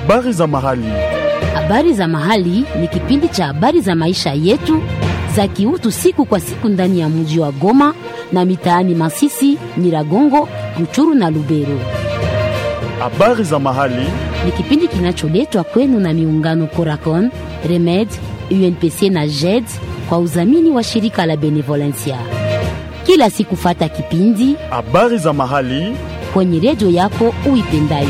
Habari za mahali. Habari za mahali ni kipindi cha habari za maisha yetu za kiutu siku kwa siku ndani ya mji wa Goma na mitaani Masisi, Nyiragongo, Ruchuru na Lubero. Habari za mahali. Ni kipindi kinacholetwa kwenu na miungano Coracon, Remed, UNPC na JED kwa udhamini wa shirika la Benevolencia. Kila siku fata kipindi Habari za mahali. kwenye redio yako uipendayo.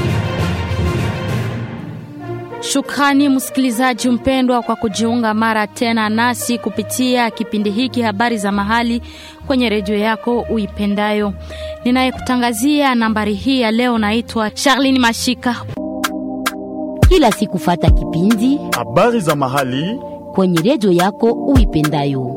Shukrani msikilizaji mpendwa kwa kujiunga mara tena nasi kupitia kipindi hiki habari za mahali kwenye redio yako uipendayo. Ninayekutangazia nambari hii ya leo naitwa Charlene Mashika. Kila siku fata kipindi Habari za mahali. kwenye redio yako uipendayo.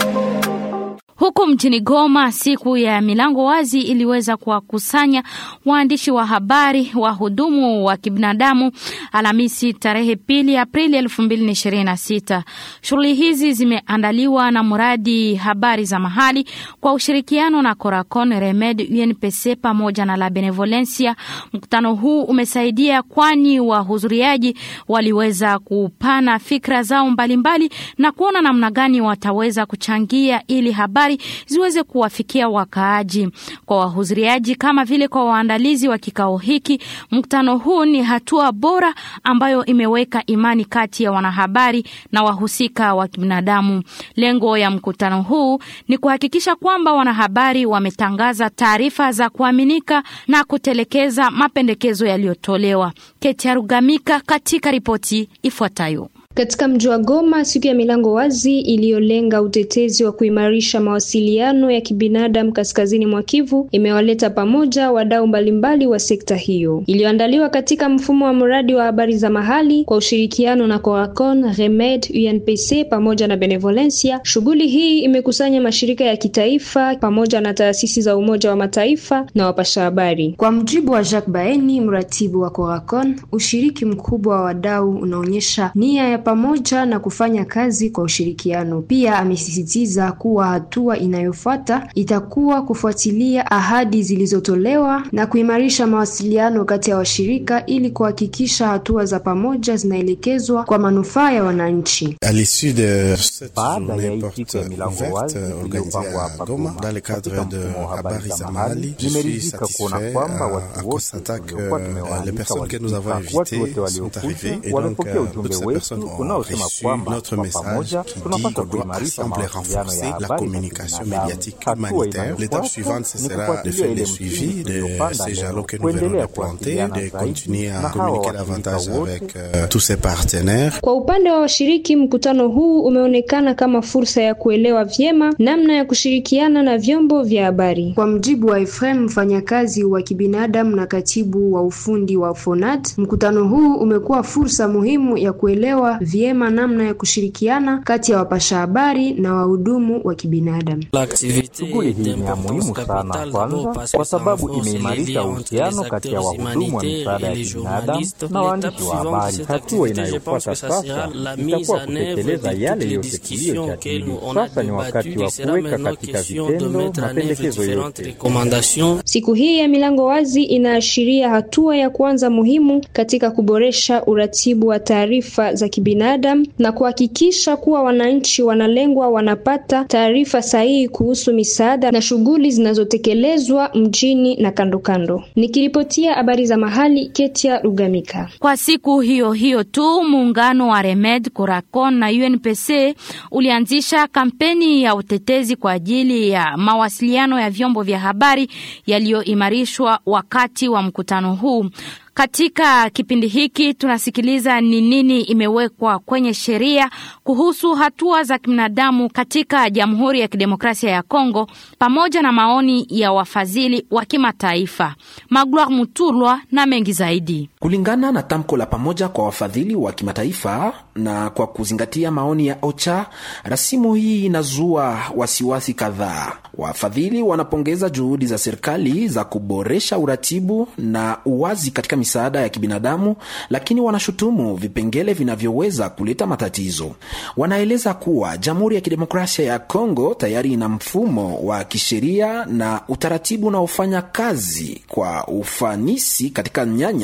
Huku mjini Goma, siku ya milango wazi iliweza kuwakusanya waandishi wa habari, wahudumu wa kibinadamu Alhamisi tarehe pili Aprili elfu mbili na ishirini na sita. Shughuli hizi zimeandaliwa na mradi habari za mahali kwa ushirikiano na Coracon, Remed, UNPC pamoja na La Benevolencia. Mkutano huu umesaidia kwani wahudhuriaji waliweza kupana fikra zao mbalimbali mbali, na kuona namna gani wataweza kuchangia ili habari ziweze kuwafikia wakaaji. Kwa wahudhuriaji kama vile kwa waandalizi wa kikao hiki, mkutano huu ni hatua bora ambayo imeweka imani kati ya wanahabari na wahusika wa kibinadamu. Lengo ya mkutano huu ni kuhakikisha kwamba wanahabari wametangaza taarifa za kuaminika na kutelekeza mapendekezo yaliyotolewa. Ketia Rugamika katika ripoti ifuatayo. Katika mji wa Goma, siku ya milango wazi iliyolenga utetezi wa kuimarisha mawasiliano ya kibinadamu kaskazini mwa Kivu imewaleta pamoja wadau mbalimbali wa sekta hiyo, iliyoandaliwa katika mfumo wa mradi wa habari za mahali kwa ushirikiano na Coracon, Remed, UNPC pamoja na Benevolencia. Shughuli hii imekusanya mashirika ya kitaifa pamoja na taasisi za Umoja wa Mataifa na wapasha habari. Kwa mjibu wa Jacques Baeni, mratibu wa Coracon, ushiriki mkubwa wa wadau unaonyesha nia ya pamoja na kufanya kazi kwa ushirikiano. Pia amesisitiza kuwa hatua inayofuata itakuwa kufuatilia ahadi zilizotolewa na kuimarisha mawasiliano kati ya washirika ili kuhakikisha hatua za pamoja zinaelekezwa kwa manufaa ya wananchi. Baada ya hii siku ya milango wazi iliyopangwa hapa Goma katika mfumo wa habari za mahali, nimeridhika kuona kwamba watu wote tuliokuwa tumewaalika walifika. Watu wote waliokuja wamepokea ujumbe wetu unaosema kwamba kwa pamoja tunapaswa kuimarisha mawasiliano ya habari za kibinadamu. Hatua inayofuata ni kufuatilia ile msingi tuliyopanda leo, kuendelea kuwasiliana zaidi na hawa washirika wote. Kwa upande wa washiriki, mkutano huu umeonekana kama fursa ya kuelewa vyema namna ya kushirikiana na vyombo vya habari. Kwa mjibu wa Efrem, mfanyakazi wa kibinadamu na katibu wa ufundi wa Fonat, mkutano huu umekuwa fursa muhimu ya kuelewa vyema namna ya kushirikiana kati ya wapasha habari na wahudumu wa kibinadamu. Shughuli hii ni ya muhimu sana, kwanza kwa sababu imeimarisha uhusiano kati ya wahudumu wa misaada ya kibinadamu na waandishi wa habari. Hatua inayofuata sasa itakuwa kutekeleza yale yote tuliyojadili. Sasa ni wakati wa kuweka katika vitendo mapendekezo yote. Siku hii ya milango wazi inaashiria hatua ya kwanza muhimu katika kuboresha uratibu wa taarifa za kibinadamu na kuhakikisha kuwa wananchi wanalengwa wanapata taarifa sahihi kuhusu misaada na shughuli zinazotekelezwa mjini na kando kando. Nikiripotia habari za mahali, Ketia Rugamika. Kwa siku hiyo hiyo tu muungano wa Remed, Coracon na UNPC ulianzisha kampeni ya utetezi kwa ajili ya mawasiliano ya vyombo vya habari yaliyoimarishwa wakati wa mkutano huu. Katika kipindi hiki tunasikiliza ni nini imewekwa kwenye sheria kuhusu hatua za kibinadamu katika Jamhuri ya Kidemokrasia ya Kongo pamoja na maoni ya wafadhili wa kimataifa. Magloire Mutulwa na mengi zaidi. Kulingana na tamko la pamoja kwa wafadhili wa kimataifa na kwa kuzingatia maoni ya OCHA, rasimu hii inazua wasiwasi kadhaa. Wafadhili wanapongeza juhudi za serikali za kuboresha uratibu na uwazi katika misaada ya kibinadamu, lakini wanashutumu vipengele vinavyoweza kuleta matatizo. Wanaeleza kuwa Jamhuri ya Kidemokrasia ya Kongo tayari ina mfumo wa kisheria na utaratibu unaofanya kazi kwa ufanisi katika nyanja ya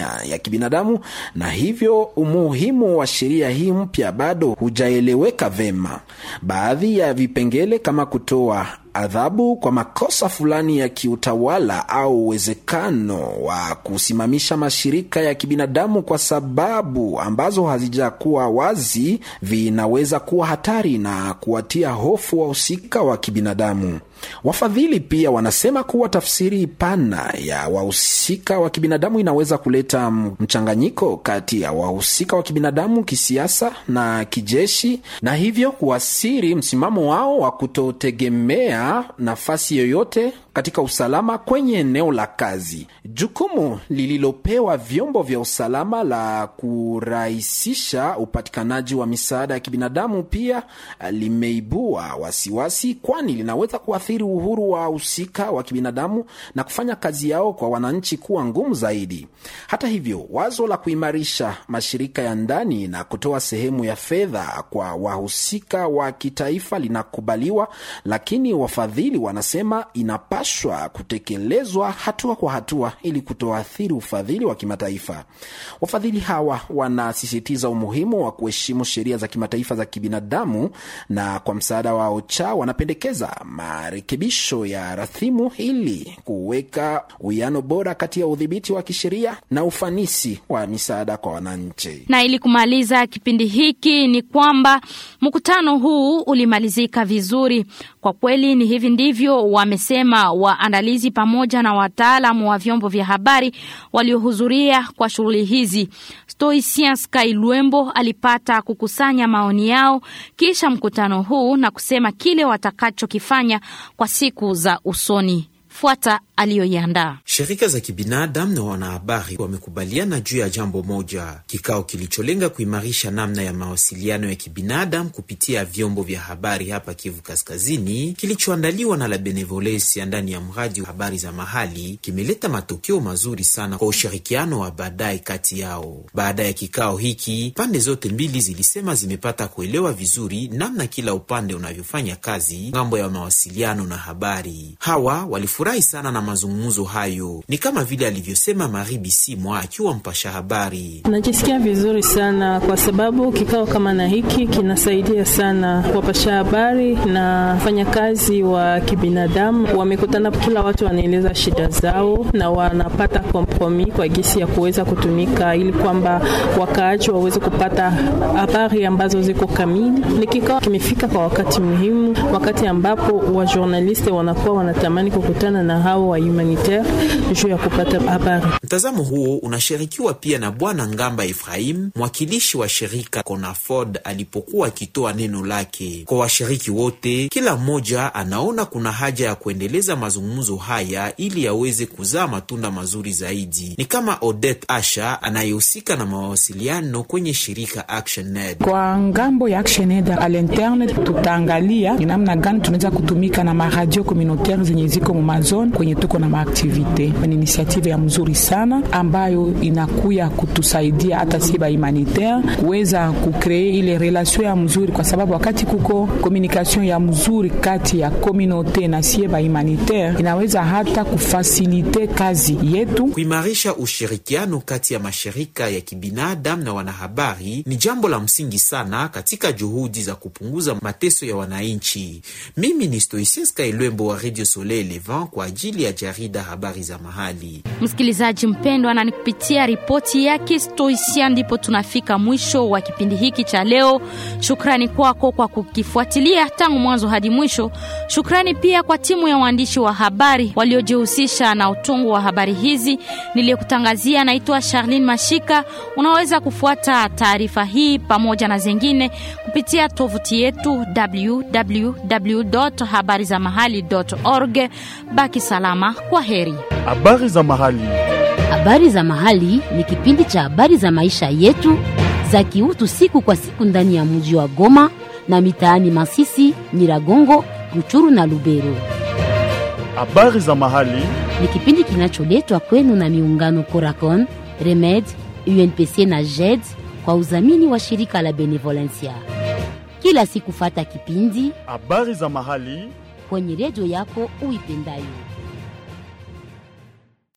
kibinadamu, na hivyo umuhimu wa sheria hii mpya bado hujaeleweka vema. Baadhi ya vipengele kama kutoa adhabu kwa makosa fulani ya kiutawala au uwezekano wa kusimamisha mashirika ya kibinadamu kwa sababu ambazo hazijakuwa wazi vinaweza kuwa hatari na kuwatia hofu wahusika wa kibinadamu. Wafadhili pia wanasema kuwa tafsiri pana ya wahusika wa kibinadamu inaweza kuleta mchanganyiko kati ya wahusika wa kibinadamu kisiasa na kijeshi, na hivyo kuasiri msimamo wao wa kutotegemea nafasi yoyote katika usalama kwenye eneo la kazi. Jukumu lililopewa vyombo vya usalama la kurahisisha upatikanaji wa misaada ya kibinadamu pia limeibua wasiwasi, kwani linaweza kuathiri uhuru wa wahusika wa kibinadamu na kufanya kazi yao kwa wananchi kuwa ngumu zaidi. Hata hivyo, wazo la kuimarisha mashirika ya ndani na kutoa sehemu ya fedha kwa wahusika wa kitaifa linakubaliwa, lakini wafadhili wanasema inapashwa kutekelezwa hatua kwa hatua ili kutoathiri ufadhili wa kimataifa. Wafadhili hawa wanasisitiza umuhimu wa kuheshimu sheria za kimataifa za kibinadamu, na kwa msaada wa OCHA wanapendekeza marekebisho ya rasimu ili kuweka uwiano bora kati ya udhibiti wa kisheria na ufanisi wa misaada kwa wananchi. Na ili kumaliza kipindi hiki ni kwamba mkutano huu ulimalizika vizuri. Kwa kweli ni hivi ndivyo wamesema waandalizi pamoja na wataalamu wa vyombo vya habari waliohudhuria kwa shughuli hizi. Stoicien Sky Lwembo alipata kukusanya maoni yao kisha mkutano huu na kusema kile watakachokifanya kwa siku za usoni. Fuata aliyoiandaa. Shirika za kibinadamu na wanahabari wamekubaliana juu ya jambo moja, kikao kilicholenga kuimarisha namna ya mawasiliano ya kibinadamu kupitia vyombo vya habari hapa Kivu Kaskazini, kilichoandaliwa na La Benevolencia ndani ya mradi wa habari za mahali, kimeleta matokeo mazuri sana kwa ushirikiano wa baadaye kati yao. Baada ya kikao hiki, pande zote mbili zilisema zimepata kuelewa vizuri namna kila upande unavyofanya kazi ng'ambo ya mawasiliano na habari. Hawa walifurahi sana na mazungumzo hayo, ni kama vile alivyosema Mari Bisimwa akiwa mpasha habari. Najisikia vizuri sana kwa sababu kikao kama na hiki kinasaidia sana wapasha habari na wafanyakazi wa kibinadamu. Wamekutana, kila watu wanaeleza shida zao na wanapata kompromi kwa gisi ya kuweza kutumika ili kwamba wakaaji waweze kupata habari ambazo ziko kamili. Ni kikao kimefika kwa wakati muhimu, wakati ambapo wajournaliste wanakuwa wanatamani kukutana na hao wa humanitaire juu ya kupata habari. Mtazamo huo unashirikiwa pia na Bwana Ngamba Efraim, mwakilishi wa shirika Conafod, alipokuwa akitoa neno lake kwa washiriki wote. Kila mmoja anaona kuna haja ya kuendeleza mazungumzo haya ili yaweze kuzaa matunda mazuri zaidi. Ni kama Odette Asha anayehusika na mawasiliano kwenye shirika ActionAid. Kwa ngambo ya ActionAid a l'interne, tutaangalia ni namna gani tunaweza kutumika na maradio communautaire zenye ziko mumazone kwenye tuko na maaktivite. Ni inisiative ya mzuri sana ambayo inakuya kutusaidia hata si ba humanitaire kuweza kukree ile relation ya mzuri, kwa sababu wakati kuko communication ya mzuri kati ya communauté na sie ba humanitaire inaweza hata kufasilite kazi yetu. Kuimarisha ushirikiano kati ya mashirika ya kibinadamu na wanahabari ni jambo la msingi sana katika juhudi za kupunguza mateso ya wananchi. Mimi ni Stoicien Skailwembo wa Radio Soleil Levant kwa ajili ya jarida habari za mahali. Msikilizaji mpendwa, na ni kupitia ripoti yake Stoisia ndipo tunafika mwisho wa kipindi hiki cha leo. Shukrani kwako kwa kukifuatilia tangu mwanzo hadi mwisho. Shukrani pia kwa timu ya waandishi wa habari waliojihusisha na utungu wa habari hizi. Niliyekutangazia naitwa Charlene Mashika. Unaweza kufuata taarifa hii pamoja na zingine kupitia tovuti yetu www.habarizamahali.org. Baki salama, kwa heri. Habari za mahali. Habari za mahali ni kipindi cha habari za maisha yetu za kiutu siku kwa siku ndani ya mji wa Goma na mitaani Masisi, Nyiragongo, Ruchuru na Lubero. Habari za mahali Ni kipindi kinacholetwa kwenu na miungano Coracon, Remed, UNPC na JED kwa udhamini wa shirika la Benevolencia. Kila siku fata kipindi habari za mahali kwenye redio yako uipendayo.